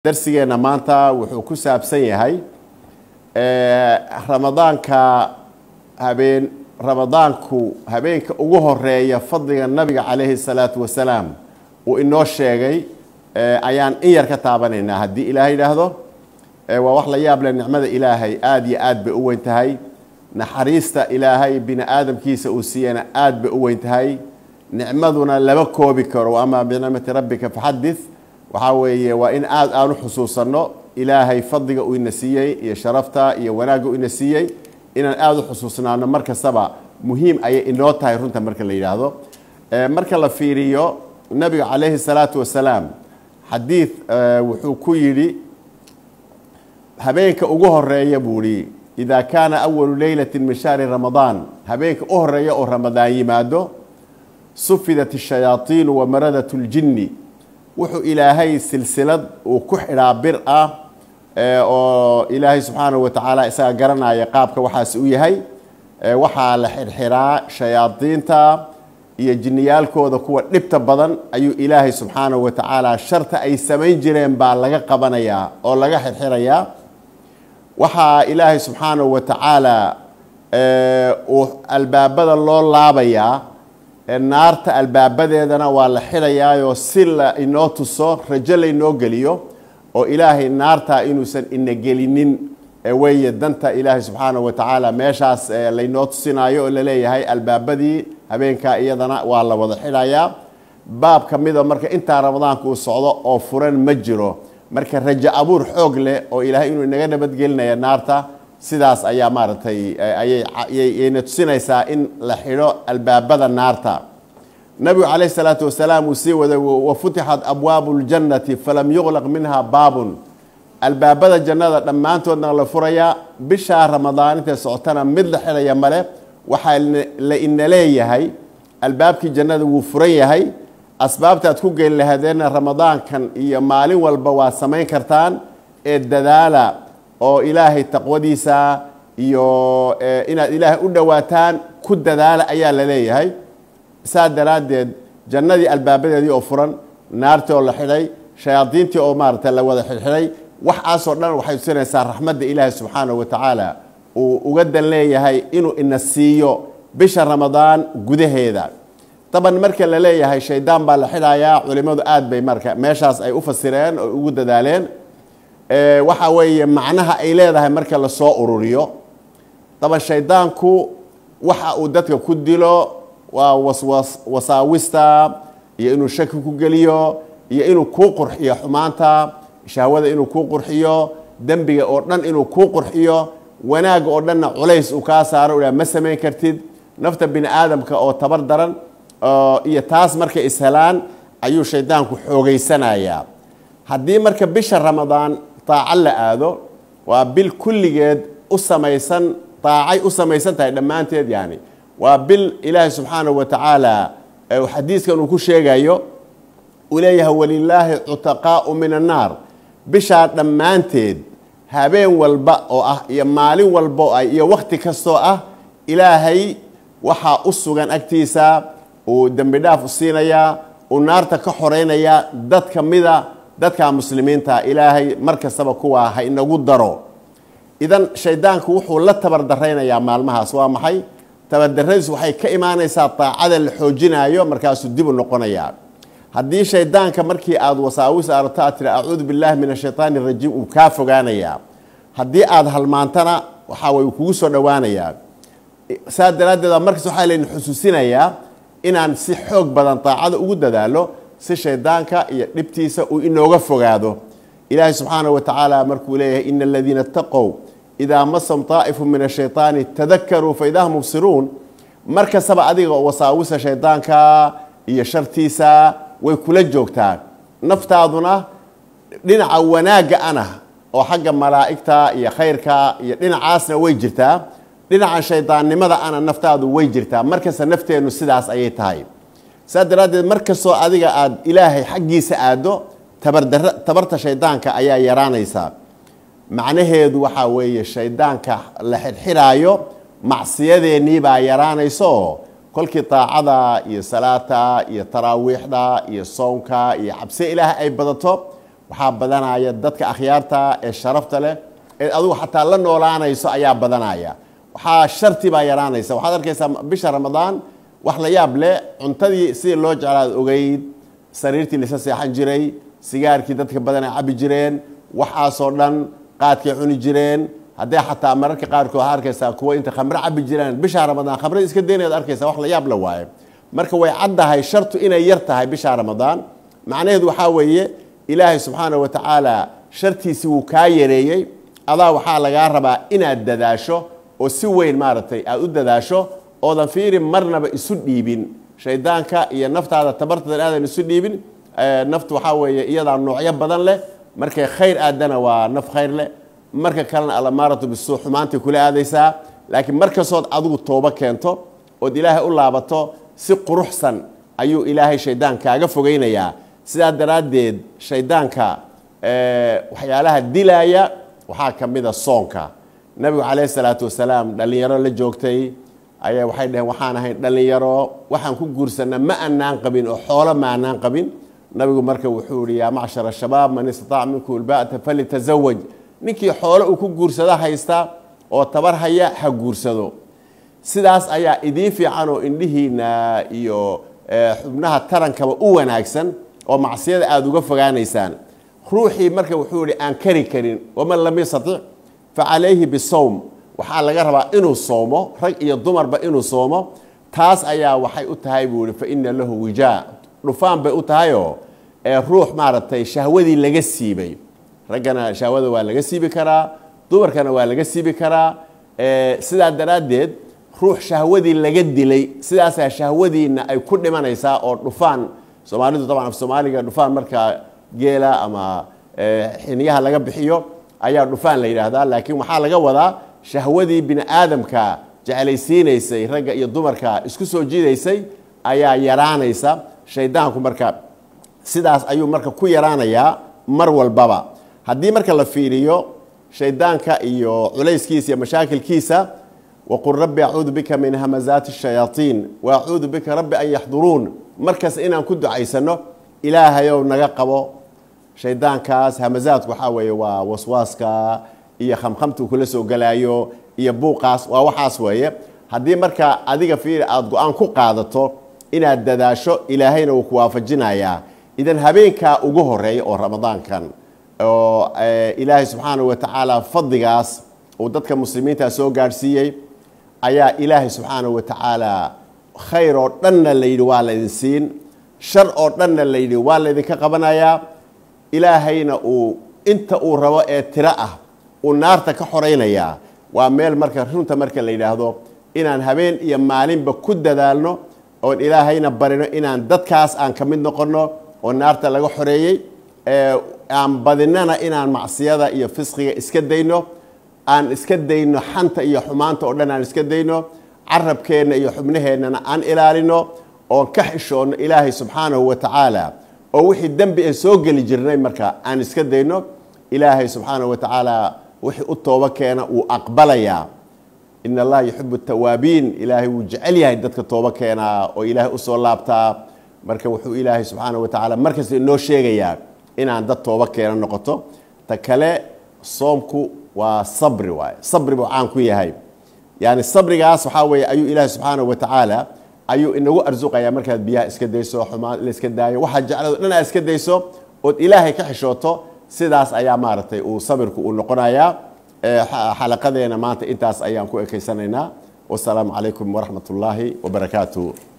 darsigeenna maanta wuxuu ku saabsan yahay ramadaanka habeen ramadaanku habeenka ugu horeeya fadliga nabiga calayhi salaatu wasalaam uu inoo sheegay ayaan in yar ka taabanaynaa haddii ilaah yidhaahdo waa wax la yaab leh nicmada ilaahay aada iyo aad bay u weyn tahay naxariista ilaahay bini aadamkiisa uu siiyana aada bay u weyn tahay nicmaduna lama koobi karo ama binicmati rabbika faxadith waxaa weeye waa in aada aan u xusuusanno ilaahay fadliga uu ina siiyey iyo sharafta iyo wanaagga uu ina siiyey inaan aada u xusuusnaano mar kastaba muhiim ayay inoo tahay runta marka la yidhaahdo marka la fiiriyo nabiga calayhi salaatu wasalaam xadiid wuxuu ku yidhi habeenka ugu horeeya buu ihi ida kaana awalu leylati min shahri ramadaan habeenka u horeeya oo ramadaan yimaado sufidat الshayaaiinu wamaradat اljini wuxuu ilaahay silsilad uu ku xidhaa bir ah oo ilaahay subxaanahu wa tacaala isaga garanaya qaabka waxaas u yahay waxaa la xirxiraa shayaadiinta iyo jiniyaalkooda kuwa dhibta badan ayuu ilaahay subxaanahu wa tacaala sharta ay samayn jireen baa laga qabanayaa oo laga xirxirayaa waxaa ilaahay subxaanahu wa tacaala uu albaabada loo laabayaa naarta albaabadeedana waa la xidhayaayoo si la inoo tuso rajo laynoo geliyo oo ilaahay naarta inuusan ina gelinin weeye danta ilaahay subxaanahu wa tacaala meeshaas laynoo tusinayo oo laleeyahay albaabadii habeenkaa iyadana waa la wada xidhayaa baab ka mida marka intaa ramadaanka uu socdo oo furan ma jiro marka rajo abuur xoog leh oo ilaahay inuu inaga nabadgelinaya naarta sidaas ayaa maaragtay ayayna tusinaysaa in la xidho albaabada naarta nabigu calayh salaatu wasalaam uu sii waday wafutixat abwaabu ljannati falam yuqlaq minha baabun albaabada jannada dhammaantoodna la furayaa bishaa ramadaan intay socotana mid la xidhaya male waxaa la ina leeyahay albaabkii jannada wuu furan yahay asbaabtaad ku geli lahadeena ramadaankan iyo maalin walba waa samayn kartaan ee dadaala oo ilaahay taqwadiisa iyo inaad ilaahay u dhowaataan ku dadaala ayaa la leeyahay saa daraaddeed jannadii albaabadeedii oo furan naartii oo la xidhay shayaadiintii oo maaragtay la wada xidhxidhay waxaasoo dhan waxay tusinaysaa raxmadda ilaahay subxaanahu wa tacaala uu uga dan leeyahay inuu ina siiyo bisha ramadaan gudaheeda daban marka la leeyahay shaydaan baa la xidhayaa culimmadu aad bay marka meeshaas ay u fasireen oo ugu dadaaleen waxa weeye macnaha ay leedahay marka lasoo ururiyo daban shaydaanku waxa uu dadka ku dilo waa waswas wasaawista iyo inuu shaki ku geliyo iyo inuu kuu qurxiyo xumaanta shahwada inuu kuu qurxiyo dembiga oo dhan inuu kuu qurxiyo wanaagga oo dhanna culays uu kaa saaro ua ma samayn kartid nafta bini aadamka oo tabar daran iyo taas markay ishelaan ayuu shaydaanku xoogeysanayaa haddii marka bisha ramadaan daaco la aado waa bil kulligeed u samaysan daacay u samaysan tahay dhammaanteed yani waa bil ilaahay subxaanahu wa tacaala xadiiskan uu ku sheegayo uu leeyahay walilaahi cutaqaau min annaar bishaa dhammaanteed habeen walba oo ah iyo maalin walba oo ah iyo wakhti kastoo ah ilaahay waxaa u sugan agtiisa uu dembi dhaaf u siinayaa uu naarta ka xoreynayaa dad ka mida dadka muslimiinta ilaahay mar kastaba kuwaa ha inagu daro idan shaydaanku wuxuu la tabardaraynayaa maalmahaas waa maxay tabardaradiis waxay ka imaanaysaa daacada la xoojinayo markaasuu dib u noqonayaa haddii shaydaanka markii aada wasaawis aragto aad tiri acuudu billahi min ashaytaan irajiim uu kaa fogaanayaa haddii aada halmaantana waxaa way kugu soo dhowaanayaa saa daraaddeed markaas waxaa layna xusuusinayaa inaan si xoog badan daacada ugu dadaalo si shaydaanka iyo dhibtiisa uu inooga fogaado ilaahay subxaanahu wa tacaala markuu leeyahay ina aladiina itaqow idaa masam daa'ifu min ashaytaani tadakaruu fa idaa hum mubsiruun mar kastaba adiga wasaawisa shaydaanka iyo shartiisa way kula joogtaa naftaaduna dhinaca wanaagga ana oo xagga malaa'igta iyo khayrka iyo dhinacaasna way jirtaa dhinaca shaydaannimada ana naftaadu way jirtaa markasta nafteennu sidaas ayay tahay saa daraaddeed mar kastoo adiga aada ilaahay xaggiisa aaddo tabardara tabarta shaydaanka ayaa yaraanaysaa macnaheedu waxaa weeye shaydaanka la xirxiraayo macsiyadeennii baa yaraanaysa oo kolkii daacada iyo salaata iyo taraawiixda iyo soonka iyo cabsi ilaahay ay badato waxaa badanaya dadka akhyaarta ee sharafta leh ee adigu xataa la noolaanayso ayaa badanaya waxaa sharti baa yaraanaysa waxaad arkaysaa bisha ramadaan wax la yaab leh cuntadii sidii loo jeclaad ogeyd sariirtii laisa seexan jiray sigaarkii dadka badan ay cabi jireen waxaasoo dhan qaadkay cuni jireen haddee xataa mararka qaarkood waxaad arkaysaa kuwa inta khamre cabi jireen bisha ramadaan khamrada iska daynayaad arkaysaa wax la yaab la waaye marka way caddahay shartu inay yar tahay bisha ramadaan macnaheedu waxaa weeye ilaahay subxaana wa tacaala shartiisii wuu kaa yareeyey adaa waxaa lagaa rabaa inaad dadaasho oo si weyn maaragtay aada u dadaasho oodan fiiri marnaba isu dhiibin shaydaanka iyo naftaada tabartadan aadan isu dhiibin naftu waxaa weeye iyadaa noocyo badan leh markay khayr aadana waa naf khayr leh marka kalena alamaaratu bisuu xumaantay kula aadaysaa laakiin markastood adigu toobo keento ood ilaahay u laabato si quruxsan ayuu ilaahay shaydaan kaaga fogeynayaa sidaa daraaddeed shaydaanka waxyaalaha dilaya waxaa ka mida soonka nabigu calayhi salaatu wasalaam dhallinyaro la joogtay ayaa waxay dhaheen waxaan ahayn dhallinyaro waxaan ku guursanaa ma anaan qabin oo xoolo ma anaan qabin nabigu marka wuxuu yihi yaa macshara shabaab man istataaca minkum ilbaata falitasawaj ninkii xoolo uu ku guursado haysta oo tabar haya ha guursado sidaas ayaa idiin fiican oo indhihiina iyo xubnaha tarankaba u wanaagsan oo macsiyada aada uga fogaanaysaan ruuxii marka wuxuu yihi aan kari karin waman lam yastatic fa calayhi bisawm waxaa laga rabaa inuu soomo rag iyo dumarba inuu soomo taas ayaa waxay u tahay buu yihi fa ina lahu wijaa dhufaan bay u tahayoo ruux maaragtay shahwadii laga siibay raggana shahwada waa laga siibi karaa dumarkana waa laga siibi karaa sidaa daraaddeed ruux shahwadii laga dilay sidaasaa shahwadiina ay ku dhimanaysaa oo dhufaan soomaalidu taban af soomaaliga dhufaan markaa geela ama xiniyaha laga bixiyo ayaa dhufaan la yidhaahdaa laakiin waxaa laga wadaa shahwadii bini aadamka jeclaysiinaysay ragga iyo dumarka isku soo jiidaysay ayaa yaraanaysa shaydaanku marka sidaas ayuu marka ku yaraanayaa mar walbaba haddii marka la fiiriyo shaydaanka iyo culayskiisa iyo mashaakilkiisa waqul rabbi acuudu bika min hamazaati الshayaaطiin waacuudu bika rabbi an yaxduruun markas inaan ku ducaysano ilaahayow naga qabo shaydaankaas hamazaadku waxaa weeye waa waswaaska iyo khamkhamtuu kula soo galaayo iyo buuqaas waa waxaas weeye haddii marka adiga fiiri aada go-aan ku qaadato inaad dadaasho ilaahayna wuu ku waafajinayaa idan habeenkaa ugu horeeya oo ramadaankan oo ilaahay subxaana wa tacaala fadligaas uu dadka muslimiinta soo gaadhsiiyey ayaa ilaahay subxaana wa tacaala khayr oo dhanna layidhi waa laydin siin shar oo dhanna layidhi waa laydinka qabanayaa ilaahayna uu inta uu rabo ee tiro ah uu naarta ka xoraynayaa waa meel marka runta marka la yidhaahdo inaan habeen iyo maalinba ku dadaalno oon ilaahayna barino inaan dadkaas aan ka mid noqonno oo naarta laga xoreeyey aan badinana inaan macsiyada iyo fisqiga iska dayno aan iska dayno xanta iyo xumaanta oo dhan aan iska dayno carabkeenna iyo xubnaheennana aan ilaalino oon ka xishoonno ilaahay subxaanahu wa tacaala oo wixii dembi aan soo geli jirnay marka aan iska dayno ilaahay subxaanahu wa tacaala wixii u toobo keena wuu aqbalayaa in allaha yuxibu tawaabiin ilaahay wuu jecel yahay dadka toobo keenaa oo ilaahay usoo laabtaa marka wuxuu ilaahay subxaana wa tacaala markasta inoo sheegayaa inaan dad toobo keena noqoto ta kale soomku waa sabri waay sabri buu caan ku yahay yani sabrigaas waxaa weeye ayuu ilaahay subxaana wa tacaala ayuu inagu arsuqayaa markaad biyaha iska dayso xumaan la iska daayo waxaad jeclado dhan aad iska dayso ood ilaahay ka xishooto sidaas ayaa maaragtay uu sabirku uu noqonayaa xalaqadeena maanta intaas ayaan ku ekeysanaynaa wasalaamu calaykum waraxmat ullaahi wabarakaatu